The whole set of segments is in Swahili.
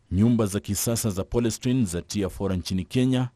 Nyumba za kisasa za Polystyrene zatia fora nchini Kenya.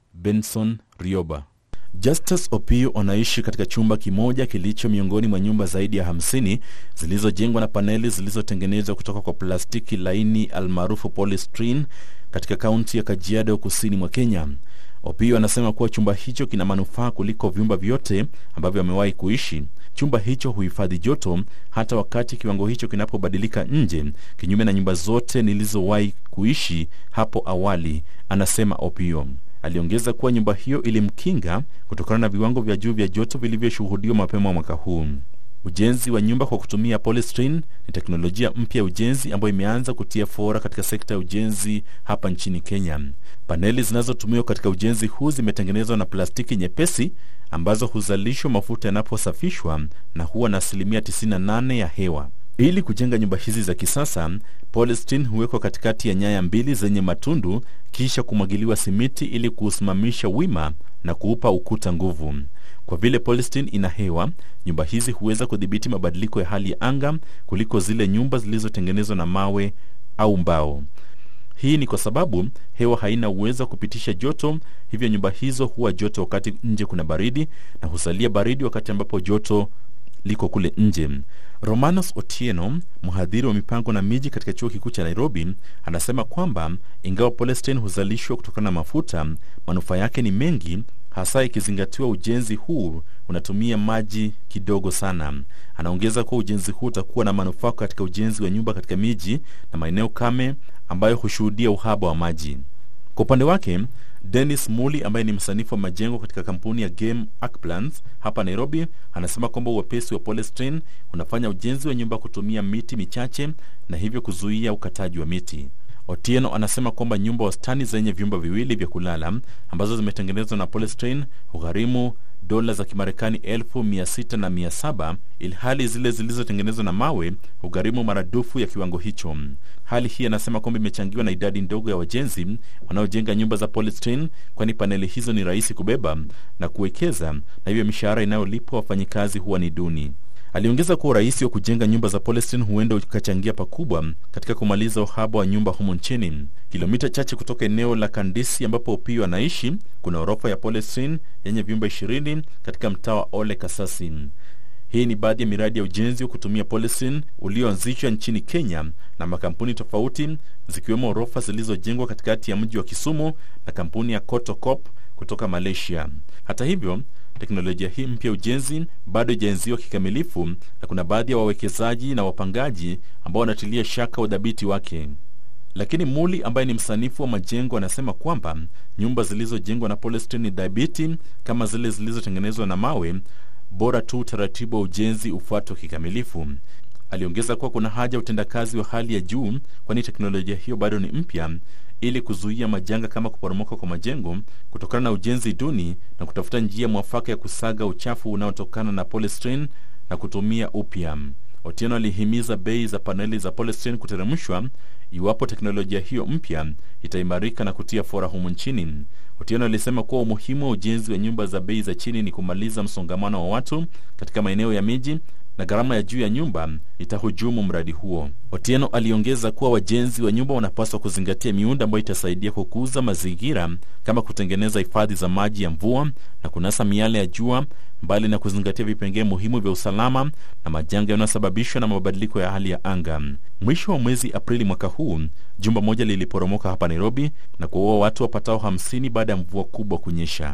Benson Rioba. Justus Opio anaishi katika chumba kimoja kilicho miongoni mwa nyumba zaidi ya 50 zilizojengwa na paneli zilizotengenezwa kutoka kwa plastiki laini almaarufu polystyrene katika kaunti ya Kajiado kusini mwa Kenya. Opio anasema kuwa chumba hicho kina manufaa kuliko vyumba vyote ambavyo amewahi kuishi. Chumba hicho huhifadhi joto hata wakati kiwango hicho kinapobadilika nje, kinyume na nyumba zote nilizowahi kuishi hapo awali, anasema Opio. Aliongeza kuwa nyumba hiyo ilimkinga kutokana na viwango vya juu vya joto vilivyoshuhudiwa mapema mwaka huu. Ujenzi wa nyumba kwa kutumia polystyrene ni teknolojia mpya ya ujenzi ambayo imeanza kutia fora katika sekta ya ujenzi hapa nchini Kenya. Paneli zinazotumiwa katika ujenzi huu zimetengenezwa na plastiki nyepesi ambazo huzalishwa mafuta yanaposafishwa na huwa na asilimia 98 ya hewa. Ili kujenga nyumba hizi za kisasa, polystyrene huwekwa katikati ya nyaya mbili zenye matundu kisha kumwagiliwa simiti ili kuusimamisha wima na kuupa ukuta nguvu. Kwa vile polystyrene ina hewa, nyumba hizi huweza kudhibiti mabadiliko ya hali ya anga kuliko zile nyumba zilizotengenezwa na mawe au mbao. Hii ni kwa sababu hewa haina uwezo wa kupitisha joto, hivyo nyumba hizo huwa joto wakati nje kuna baridi na husalia baridi wakati ambapo joto liko kule nje. Romanos Otieno, mhadhiri wa mipango na miji katika chuo kikuu cha Nairobi, anasema kwamba ingawa polystyrene huzalishwa kutokana na mafuta, manufaa yake ni mengi, hasa ikizingatiwa ujenzi huu unatumia maji kidogo sana. Anaongeza kuwa ujenzi huu utakuwa na manufaa katika ujenzi wa nyumba katika miji na maeneo kame ambayo hushuhudia uhaba wa maji. Kwa upande wake Dennis Muli ambaye ni msanifu wa majengo katika kampuni ya Game Archplans hapa Nairobi anasema kwamba uwepesi wa polystyrene unafanya ujenzi wa nyumba kutumia miti michache na hivyo kuzuia ukataji wa miti. Otieno anasema kwamba nyumba wastani zenye vyumba viwili vya kulala ambazo zimetengenezwa na polystyrene hugharimu dola za Kimarekani elfu mia sita na mia saba ilhali zile zilizotengenezwa na mawe hugharimu maradufu ya kiwango hicho. Hali hii anasema kwamba imechangiwa na idadi ndogo ya wajenzi wanaojenga nyumba za polystyrene, kwani paneli hizo ni rahisi kubeba na kuwekeza, na hivyo mishahara inayolipwa wafanyikazi huwa ni duni. Aliongeza kuwa urahisi wa kujenga nyumba za polystyrene huenda ukachangia pakubwa katika kumaliza uhaba wa nyumba humo nchini. Kilomita chache kutoka eneo la Kandisi ambapo Opio anaishi kuna orofa ya polystyrene yenye vyumba ishirini katika mtaa wa Ole Kasasi. Hii ni baadhi ya miradi ya ujenzi wa kutumia polystyrene ulioanzishwa nchini Kenya na makampuni tofauti zikiwemo orofa zilizojengwa katikati ya mji wa Kisumu na kampuni ya Kotokop kutoka Malaysia. Hata hivyo teknolojia hii mpya ujenzi bado haijaenziwa kikamilifu na kuna baadhi ya wawekezaji na wapangaji ambao wanatilia shaka udhabiti wake. Lakini Muli ambaye ni msanifu wa majengo anasema kwamba nyumba zilizojengwa na polystyrene ni dhabiti kama zile zilizotengenezwa na mawe, bora tu utaratibu wa ujenzi ufuatwe kikamilifu. Aliongeza kuwa kuna haja ya utendakazi wa hali ya juu, kwani teknolojia hiyo bado ni mpya, ili kuzuia majanga kama kuporomoka kwa majengo kutokana na ujenzi duni na kutafuta njia mwafaka ya kusaga uchafu unaotokana na polystyrene na kutumia upya. Otieno alihimiza bei za paneli za polystyrene kuteremshwa iwapo teknolojia hiyo mpya itaimarika na kutia fora humu nchini. Otieno alisema kuwa umuhimu wa ujenzi wa nyumba za bei za chini ni kumaliza msongamano wa watu katika maeneo ya miji na gharama ya juu ya nyumba itahujumu mradi huo. Otieno aliongeza kuwa wajenzi wa nyumba wanapaswa kuzingatia miundo ambayo itasaidia kukuza mazingira kama kutengeneza hifadhi za maji ya mvua na kunasa miale ya jua, mbali na kuzingatia vipengee muhimu vya usalama na majanga yanayosababishwa na mabadiliko ya hali ya anga. Mwisho wa mwezi Aprili mwaka huu, jumba moja liliporomoka hapa Nairobi na kuwaua watu wapatao hamsini baada ya mvua kubwa kunyesha.